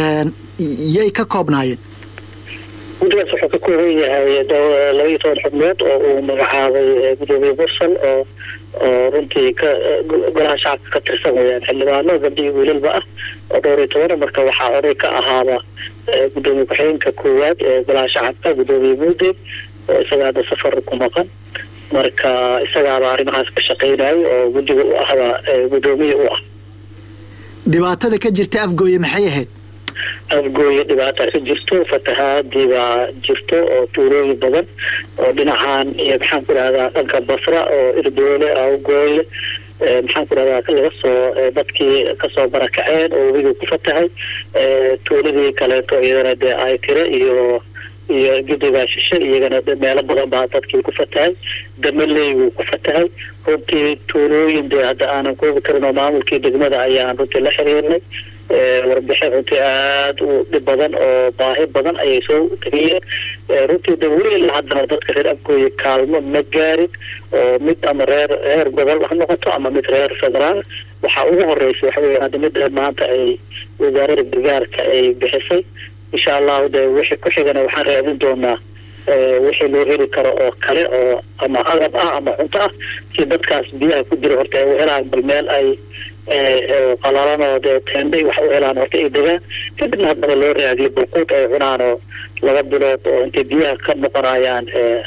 yay ka koobnaayeen guddigaas wuxuu ka kooban yahay laba iyo toban xubnood oo uu magacaabay gudoomiye mursal oo oo runtii ka golaha shacabka ka tirsan weyaan xildhibaano gabdhihii wiilalba ah oo dhowr iyo tobana marka waxaa oday ka ahaaba gudoomiye ku-xigeenka koowaad ee golaha shacabka gudoomiye muude oo isaga hadda safar ku maqan marka isagaaba arrimahaas ka shaqeynayay oo guddiga u ahba gudoomiye u ah dhibaatada ka jirta afgooye maxay ahayd afgooye dhibaata ka jirto fatahaadii baa jirto oo tuulooyin badan oo dhinacan iyo maxaan ku dhahdaa dhanka basra oo irdoole awgooye maxaan ku rahdaa laga soo dadkii kasoo barakaceen oo webigii ku fatahay tuuladii kaleeto iyadana dee ay tire iyo iyo gidigaa shishe iyagana meelo badan baa dadkii ku fatahay damaley wuu ku fatahay runtii tuulooyin dee hadda aanan koobi karin oo maamulkii degmada ayaan runtii la xiriirnay warbixin runtii aada u dhib badan oo baahi badan ayay soo tegiyeen runtii de weli haddana dadka reer afgooye kaalmo ma gaarin oo mid ama reer reer gobol ha noqoto ama mid reer federaal waxaa ugu horeysa waxa weya hadda mid maanta ay wasaarada gargaarka ay bixisay insha allahu de wixii ku xigana waxaan raadin doonaa wixii loo heli karo oo kale oo ama agab ah ama cunto ah si dadkaas biyaha ku jira horta ay u helaan bal meel ay qalalan oo dee teenday wax u helaan horta ay degaan kadibna haddana loo raadiyo balquud ay cunaan oo laba bilood oo intay biyaha ka noqonayaan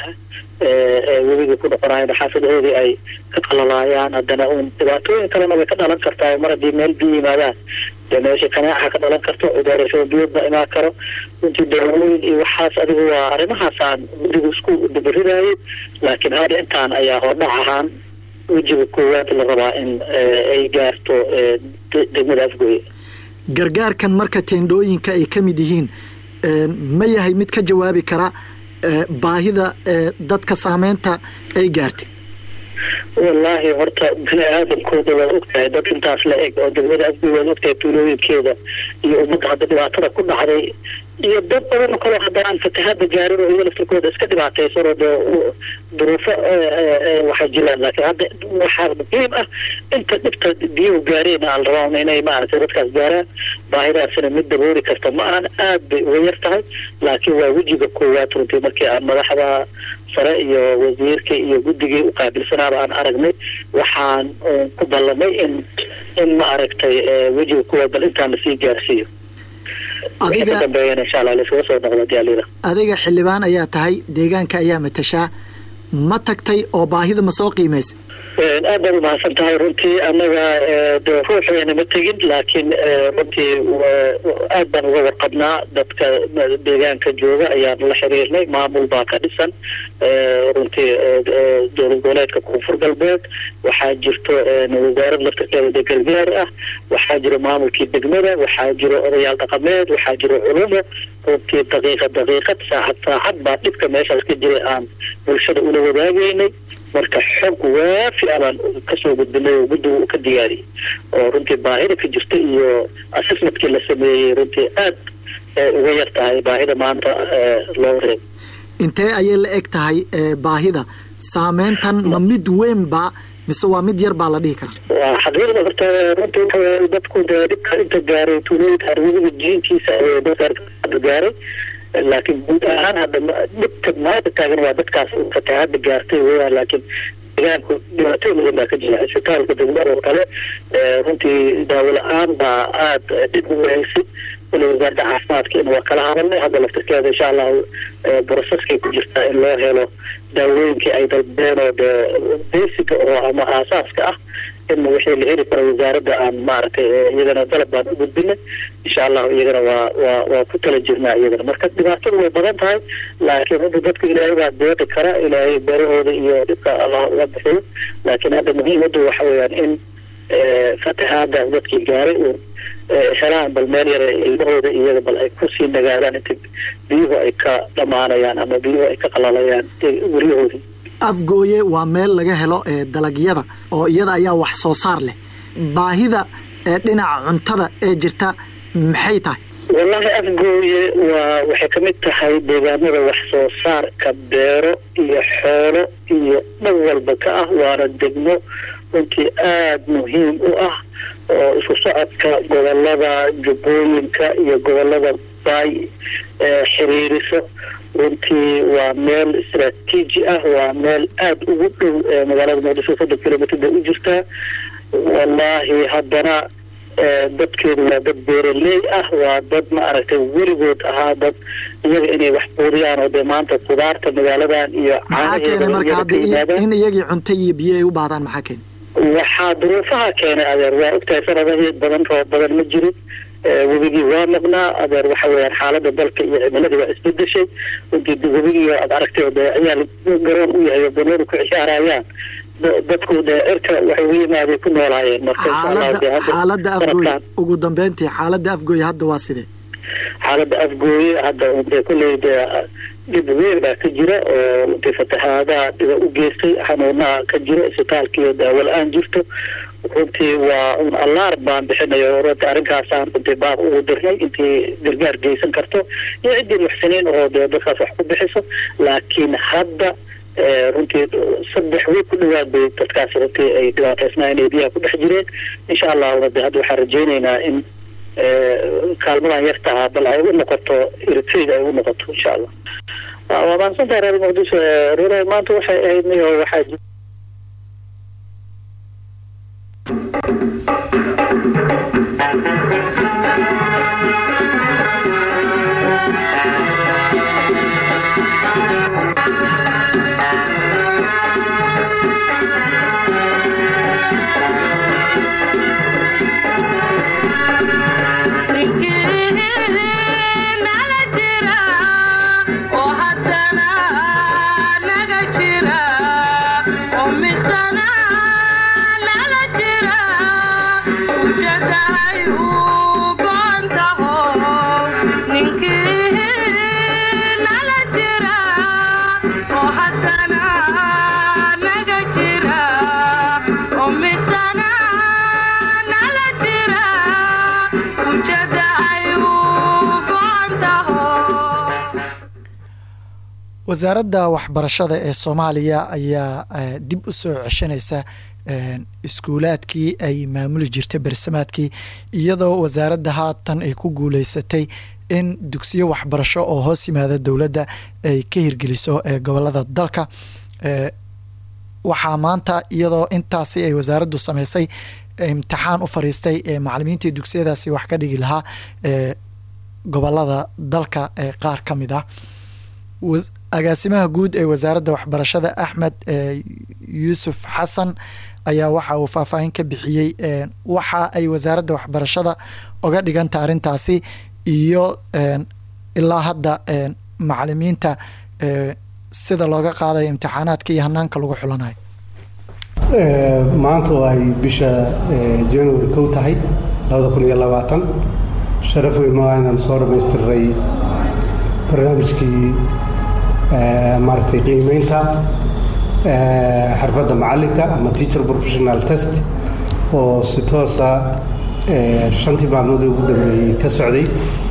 webigii ku noqonayaan xaafadahoodii ay ka qalalaayaan haddana un dhibaatooyin kalena way ka dhalan kartaa mar haddii meel biyo yimaadaan dee meesha kanaaca ka dhalan karto cudurasho biyood ba imaan karo runtii daawooyin iyo waxaas adigu waa arrimahaasaan guddigu isku dabaridayay laakiin hadda intaan ayaa hordhac ahaan wejiga koowaad la rabaa in ay gaarto degmada afgooye gargaarkan marka teendhooyinka ay ka mid yihiin ma yahay mid ka jawaabi kara baahida dadka saameynta ay gaartay wallaahi horta bini aadamkooda waad ogtahay dad intaas la eg oo degmada afgooye waad ogtahay tuulooyinkeeda iyo ummadda hadda dhibaatada ku dhacday iyo dad badan kaloo hadda aan fatahaada gaarin oo iyaga laftirkooda iska dhibaataysan oo dee duruufo waxay jiraan laakiin hadda waxaa muhiim ah inta dhibta biyuhu gaareen aan rabaa inay maaragtay dadkaas gaaraan baahidaasina mid dabooli karta ma ahan aad bay uga yar tahay laakiin waa wejiga koowaad runtii markii aan madaxda sare iyo wasiirka iyo guddigii u qaabilsanaaba aan aragnay waxaan ku ballamay in in ma aragtay wejiga koowaad bal intaan lasii gaarsiiyo adiga xildhibaan ayaa tahay deegaanka ayaa matashaa ma tagtay oo baahida ma soo qiimaysa aad baad umahadsan tahay runtii annaga de ruuxeena ma tegin laakiin runtii aad baan uga warqabnaa dadka deegaanka jooga ayaan la xiriirnay maamul baa ka dhisan runtii dowlad goboleedka koonfur galbeed waxaa jirto wasaarad laftirkeeda de gargaar ah waxaa jiro maamulkii degmada waxaa jiro odayaal dhaqameed waxaa jiro culumo runtii daqiiqad daqiiqad saacad saacad baa dhibka meeshaas ka jiray aan bulshada ula wadaagaynay marka xog waafi a baan kasoo gudbinay oo guddigu uu ka diyaariyey oo runtii baahida ka jirta iyo assessmentkii la sameeyey runtii aad uga yar tahay baahida maanta loo reeb intee ayay la eg tahay baahida saameyntan ma mid weyn ba mise waa mid yar baa la dhihi kara waa xaqiiqda horta runtii waxa dadku dee dhibka inta gaaray tuulooyinka harwadiga jiinkiisa ayay dadka gaaray laakiin guud ahaan hadda dhibka maanta taagan waa dadkaas fatahaada gaartay weyaan laakiin deegaanku dhibaatooyin badan baa ka jira isbitaalka degmada oo kale runtii daawo la-aan baa aada dhib u wahaysay wali wasaaradda caafimaadka in waa kala hadalnay hadda laftirkeeda insha allahu broseskay ku jirtaa in loo helo daawooyinkii ay dalbeen oo dee basica oo ama aasaaska ah in wixii la heli karo wasaaradda aan maaragtay iyagana dalab baan u gudbinay insha allahu iyagana waa waa waa ku tala jirnaa iyagana marka dhibaatadu way badan tahay laakiin runta dadka ilaahay baa deeqi kara ilaahay beerahooda iyo dhibka allah uga bixiyo laakiin hadda muhiimaddu waxa weeyaan in fatahaada dadkii gaaray uun helaan bal meel yare ilmahooda iyaga bal ay kusii nagaadaan inta biyuhu ay ka dhamaanayaan ama biyuhu ay ka qalalayaan guryahoodii afgooye waa meel laga helo dalagyada oo iyada ayaa wax soo saar leh baahida dhinaca cuntada ee jirta maxay tahay wallaahi afgooye waa waxay ka mid tahay deegaanada wax soo saarka beero iyo xoolo iyo dhan walba ka ah waana degmo runtii aada muhiim u ah oo isku socodka gobolada jubbooyinka iyo gobolada baay xiriiriso runtii waa meel istraatiiji ah waa meel aada ugu dhow magaalada muqdisho soddon kilomitr bay u jirtaa wallaahi haddana dadkeedu waa dad beeraley ah waa dad ma aragtay weligood ahaa dad iyaga inay wax quudiyaan oo dee maanta kudaarta magaaladan iyo maxaa keenay marka hadda in iyagii cunto iyo biyo ay u baahdaan maxaa keenay waxaa duruufaha keenay adeer waa ogtahay sanadahii badan roob badan ma jirin webigii waa maqnaa adeer waxa weeyaan xaalada dalka iyo cimiladii waa isbedeshay runtii webigii aad aragtay oo dee ciyaal garoon u yahay oo banooni ku ciyaarayaan dadku dee cirka waxay u yimaadeen ku noolaayeen marka insha allah dee hadda xaaladda afgooy sanadkan ugu dambeyntii xaaladda afgooy hadda waa sidee xaaladda afgooye hadda dee kulley dee dhib weyn baa ka jira oo dee fatahaadaha dhiba u geystay xanuunaha ka jira isbitaalkiiyo daawo la-aan jirto runtii waa un allaar baan bixinayo runtii arrinkaasaan runtii baaq ugu dirnay intii gargaar geysan karto iyo ciddii muxsiniin oo dee dadkaas wax ku bixiso laakiin hadda eh, runtii saddex wiig ku dhawaad bay dadkaas runtii ay dhibaataysnaa inay biyaha ku dhex jireen insha allahu de hadda waxaan rajaynaynaa in eh, kaalmadan yartaha bal ay u noqoto eritrea ay u noqoto insha allah waa waa mahadsantahay reer muqdisho Eh, rure maanta waxay ahayd niyo waxaa ji- nala jira oo haddana naga jira oo misana nala jira ujeedahay uu goon taho ninkii nala jira oo haddana naga jira oo misana nala jira ujeeda ay uu goon taho wasaaradda waxbarashada ee soomaaliya ayaa eh, dib u soo ceshanaysa eh, iskuulaadkii ay maamuli jirtay bersamaadkii iyadoo wasaaradda haatan ay ku guuleysatay in dugsiyo waxbarasho oo hoos yimaada dowladda ay ka hirgeliso ee gobolada dalka Eh, waxaa maanta iyadoo intaasi ay wasaaraddu sameysay imtixaan u fariistay ee macalimiintii dugsiyadaasi wax ka dhigi lahaa ee gobolada dalka ee qaar ka mid ah Was- agaasimaha guud ee wasaaradda waxbarashada axmed eh, yuusuf xasan ayaa waxa uu faahfaahin ka bixiyey eh, waxa ay wasaaradda waxbarashada oga dhiganta arrintaasi iyo eh, ilaa hadda eh, macalimiinta eh, sida looga qaadayo imtixaanaadka iyo hanaanka lagu xulanayo Ee, maanta oo ay bisha ee, january kow tahay labada kun iyo labaatan sharaf weyn oo inaan soo dhammaystiray barnaamijkii ee, maaragtay qiimeynta ee, xirfadda macalinka ama teacher professional test oo si toosa ee, shantii maalmood ee ugu dambeeyey ka socday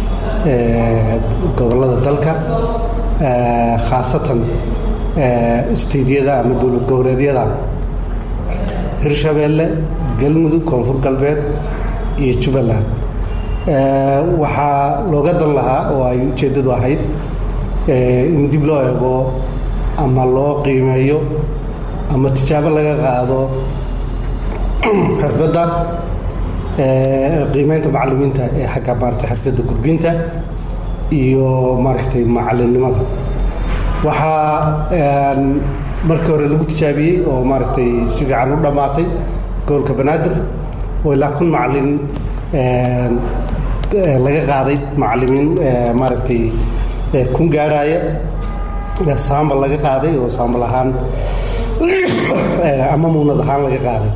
ee, gobollada dalka ee, khaasatan ee, isteydyada ama dowlad goboleedyada hirshabeelle galmudug koonfur galbeed iyo jubbaland Ee, waxaa looga dan lahaa oo ay ujeeddadu ahayd ee, in dib loo eego ama loo qiimeeyo ama tijaabo laga qaado xirfadda ee, qiimeynta macalimiinta ee xagga maaragtay xirfadda gudbinta iyo maaragtay macalinimada waxaa een, markii hore lagu tijaabiyey oo maaragtay si fiican u dhammaatay gobolka banaadir oo ilaa kun macalin een, ee, laga qaaday macalimiin ee, maaragtay ee, kun gaadhaya ee, saambal laga qaaday oo saambal ahaan ee, ama muunad ahaan laga qaaday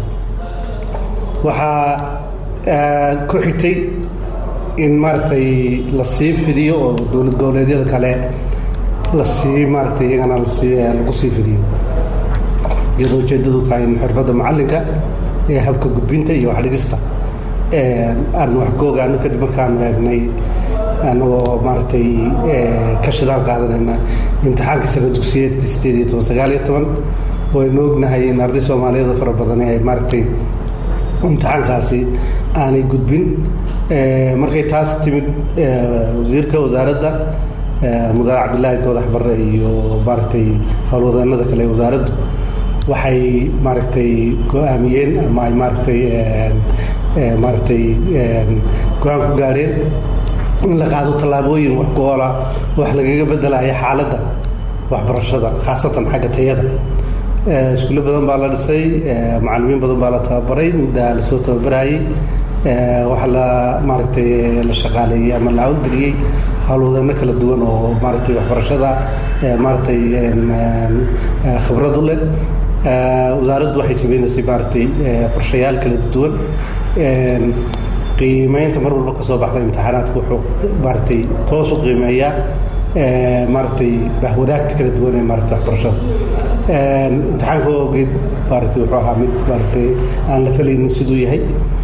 waxaa ee, ku xigtay in maaragtay la sii fidiyo oo dowlad goboleedyada kale la sii maaragtay iyagana lasii lagu sii fidiyo iyadoo ujeeddadu tahay in xirfadda macalinka ee habka gudbinta iyo waxdhigista aan wax ka ogaano kadib markaanu eegnay anagoo maaragtay ka shidaal qaadanayna imtixaanka sano dugsiyeedka sideed iyo toban sagaal iyo toban oo aynu ognahay in arday soomaaliyeed oo fara badan ay maaragtay imtixaankaasi aanay gudbin markay taas timid wasiirka wasaaradda mudane cabdilaahi goodax barre iyo maaragtay howlwadeenada kale ee wasaaraddu waxay maaragtay go-aamiyeen ama ay maaragtay maaragtay go-aan ku gaadheen in la qaado tallaabooyin wax goola wax lagaga bedelaya xaaladda waxbarashada khaasatan xagga tayada iskuulle badan baa la dhisay macalimiin badan baa la tababaray muddaa lasoo tababarayay waxaa la maaragtay la shaqaaleeyey ama la hawlgeliyey howlwadeeno kala duwan oo maaragtay waxbarashada maaragtay khibrad u leh wasaaraddu waxay sameynaysay maaragtay qorshayaal kala duwan qiimeynta mar walba ka soo baxda imtixaanaadku wuxuu maaragtay toos u qiimeeyaa maaragtay bahwadaagta kala duwan ee maaragtay waxbarashada imtixaanka ogeed maaragtay wuxuu ahaa mid maaragtay aan la falaynin siduu yahay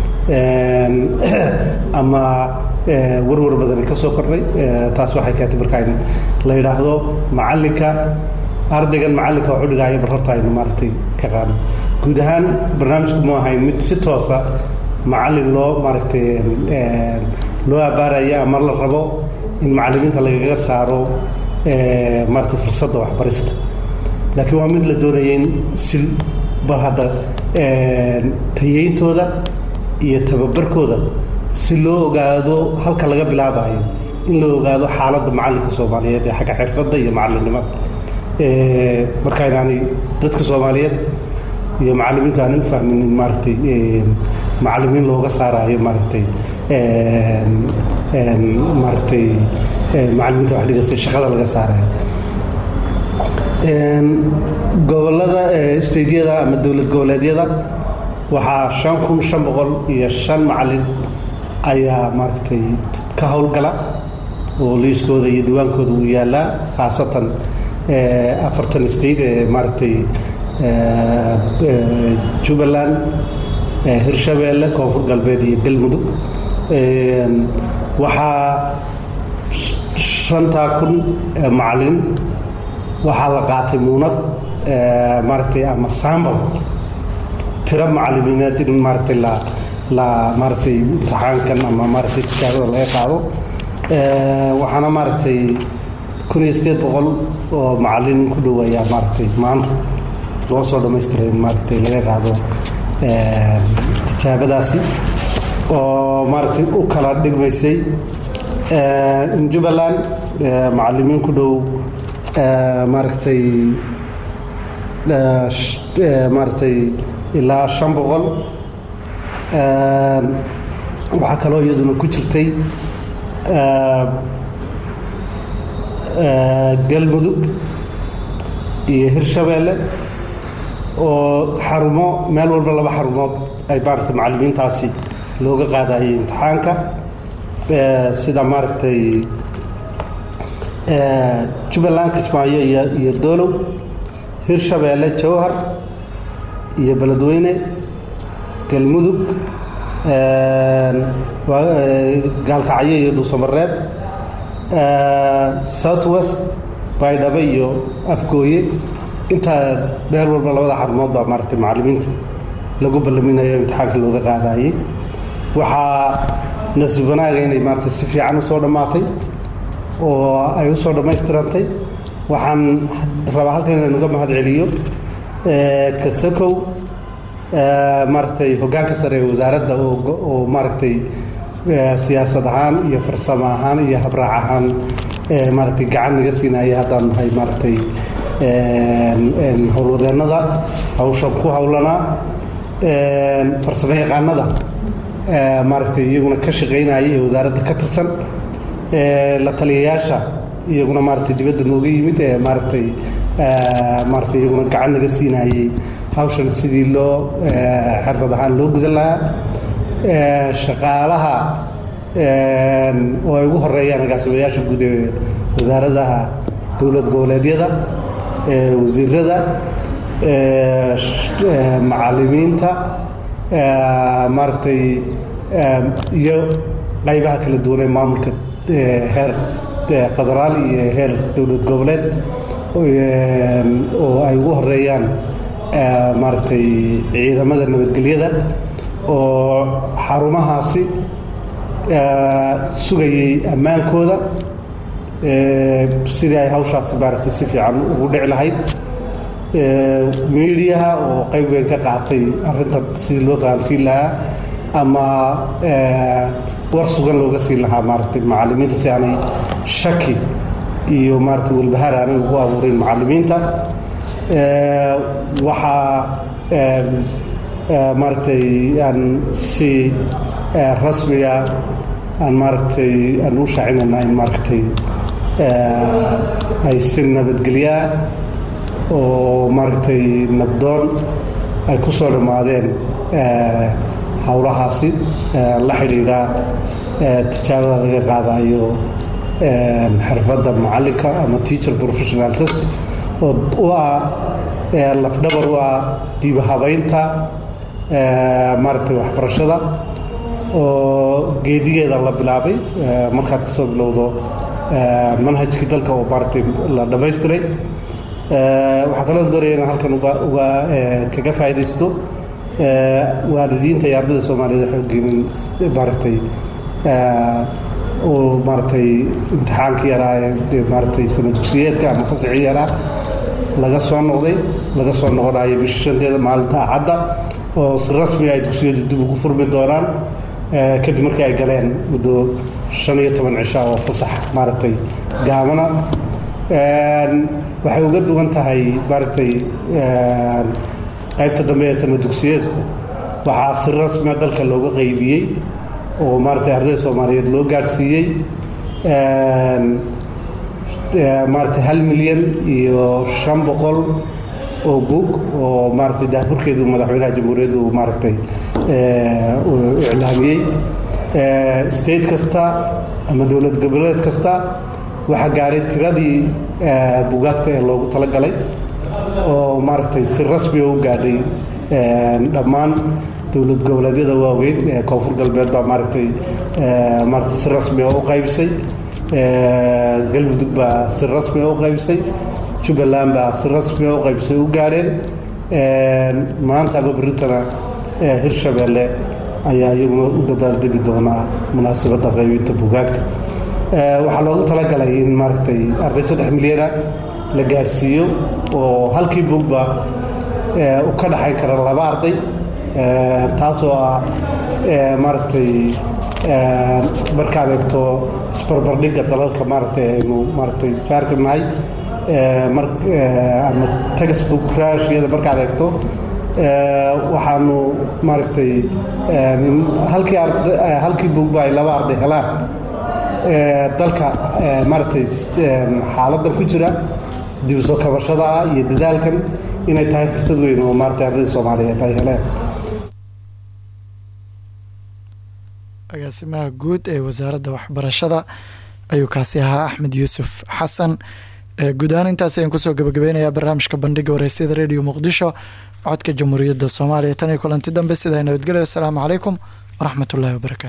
ama warwar badani ka soo kordhay taas waxay keentay marka in la yidhaahdo macallinka ardaygan macallinka wax u dhigaayo bar horta aynu maaragtay ka qaadno guud ahaan barnaamijku mu ahayn mid si toosa macallin loo maaragtay loo abaaraya ama la rabo in macallimiinta lagaga saaro maaragtay fursadda waxbarista laakiin waa mid la doonaya in si bal hadda tayeyntooda iyo tababarkooda si loo ogaado halka laga bilaabayo in la ogaado xaaladda macallinka soomaaliyeed ee xagga xirfadda iyo macallinnimada marka inaanay dadka soomaaliyeed iyo macallimiintu aanay u fahmin in maaragtay macallimiin looga saarayo maaragtay maaragtay macallimiinta wax dhigaysa shaqada laga saarayo gobollada stadiyada ama dowlad goboleedyada waxaa shan kun shan boqol iyo shan macallin ayaa maaragtay ka howlgala oo liiskooda iyo diwaankooda uu yaalaa khaasatan afartan state ee maaragtay jubbaland hirshabeelle koonfur galbeed iyo galmudug waxaa shantaa kun macallin waxaa la qaatay muunad maaragtay ama sambal tiro macallimiineed in maaragtay la la maaragtay imtixaankan ama maaragtay tijaabada laga qaado waxaana maaragtay kun iyo sideed boqol oo macallin ku dhow ayaa maaragtay maanta loo soo dhamaystiray in maaragtay laga qaado tijaabadaasi oo maaragtay u kala dhigmaysay jubbaland macallimiin ku dhow maaragtay maaragtay ilaa shan boqol waxaa kaloo iyaduna ku jirtay galmudug iyo hirshabeelle oo xarumo meel walba laba xarumood ay maaragtay macallimiintaasi looga qaadayay imtixaanka sida maaragtay jubbaland kismaayo iyo iyo doolow hirshabeelle jowhar iyo beledweyne galmudug gaalkacyo iyo dhuusamareeb south west baydhabo iyo afgooye intaa meel walba labada xarumood baa maaragtay macallimiinta lagu ballaminayo imtixaanka looga qaadayay waxaa nasiib wanaaga inay maaragtay si fiican usoo dhammaatay oo ay usoo dhammaystirantay waxaan rabaa halkan inaan uga mahad celiyo kasakow maaragtay hoggaanka sare ee wasaaradda oo maaragtay siyaasad ahaan iyo farsamo ahaan iyo habraac ahaan maaragtay gacan naga siinaya haddaan nahay maaragtay howlwadeennada hawshan ku howlanaa farsamo yaqaanada maaragtay iyaguna ka shaqaynaya ee wasaaradda ka tirsan la taliyayaasha iyaguna maaragtay dibadda nooga yimid ee maaragtay maaragtay iyaguna gacan naga siinayay hawshan sidii loo xirfad ahaan loo gudan lahaa shaqaalaha oo ay ugu horeeyaan agaasimayaasha guud ee wasaaradaha dowlad goboleedyada wasiirada macallimiinta maaragtay iyo qaybaha kala duwan ee maamulka heer federaal iyo heer dowlad goboleed oo ay ugu horeeyaan maaragtay ciidamada nabadgelyada oo xarumahaasi sugayay ammaankooda sidii ay hawshaasi maaragtay si fiican ugu dhici lahayd miidiyaha oo qayb weyn ka qaatay arrintan sidii loo fahamsiin lahaa ama war sugan looga siin lahaa maaragtay macallimiinta si aanay shaki iyo maaragtay walbahaar aanay ugu abuurin macallimiinta waxaa maaragtay aan si rasmiga aan maaragtay aan u shaacinayna in maaragtay ay si nabadgelyaa oo maaragtay nabdoon ay ku soo dhammaadeen howlahaasi la xidhiidha tijaabada laga qaadayo xirfadda macalinka ama teacher professional test oo u ah lafdhabar u ah diibahabaynta maaragtay waxbarashada oo geedigeeda la bilaabay markaad kasoo bilowdo manhajkii dalka oo maaragtay la dhammaystiray waxaa kaloo doonaya inaan halkan uga uga kaga faa'iidaysto waalidiinta iyo ardayda soomaaliyeed waxay ogeynin maaragtay uu maaragtay imtixaankii yaraa ee maaragtay sana dugsiyeedka ama fasixii yaraa laga soo noqday laga soo noqonayo bisha shanteeda maalinta axadda oo si rasmiga ay dugsiyadu dib ugu furmi doonaan kadib markii ay galeen muddo shan iyo toban cisha oo fasax maaragtay gaabana waxay uga duwan tahay maaragtay qaybta dambe ee sana dugsiyeedku waxaa si rasmia dalka looga qaybiyey oo maaragtay ardayda soomaaliyeed loo gaadhsiiyey maaragtay hal milyan iyo shan boqol oo bug oo maaragtay daafurkeedu madaxweynaha jamhuuriyadda uu maaragtay uu iclaamiyey state kasta ama dowlad goboleed kasta waxaa gaadhay tiradii bugaagta ee loogu talagalay oo maaragtay si rasmiga u gaadhay dhammaan dowlad goboleedyada waaweyn ee koonfur galbeed baa maaragtay maaragtay si rasmiga u qaybsay galmudug baa si rasmiga u qaybsay jubbaland baa si rasmiga u qaybsay u gaadheen maanta ama berritana hirshabeelle ayaa iyaguna u dabaaldegi doonaa munaasabadda qaybinta bugaagta waxaa loogu talagalay in maaragtay arday saddex milyana la gaadhsiiyo oo halkii bugba u ka dhaxayn kara laba arday taasoo ah maaragtay markaad eegto isbarbardhigga dalalka maaragtay aynu maaragtay jaarka nahay ama textbook rashiyada markaad eegto waxaanu maaragtay halkii halkii bugba ay laba arday helaan dalka maaragtay xaaladan ku jira dib u soo kabashada ah iyo dadaalkan inay tahay fursad weyn oo maaragtay ardayda soomaaliyeed ay heleen agaasimaha guud ee wasaaradda waxbarashada ayuu kaasi ahaa axmed yuusuf xasan guud ahaan intaas ayaan kusoo gabagabeynayaa barnaamijka bandhiga wareysyada radio muqdisho codka jamhuuriyadda soomaaliya tan iyo kulanti dambe sidaa nabadgelyo asalaamu calaykum waraxmatullahi wabarakatu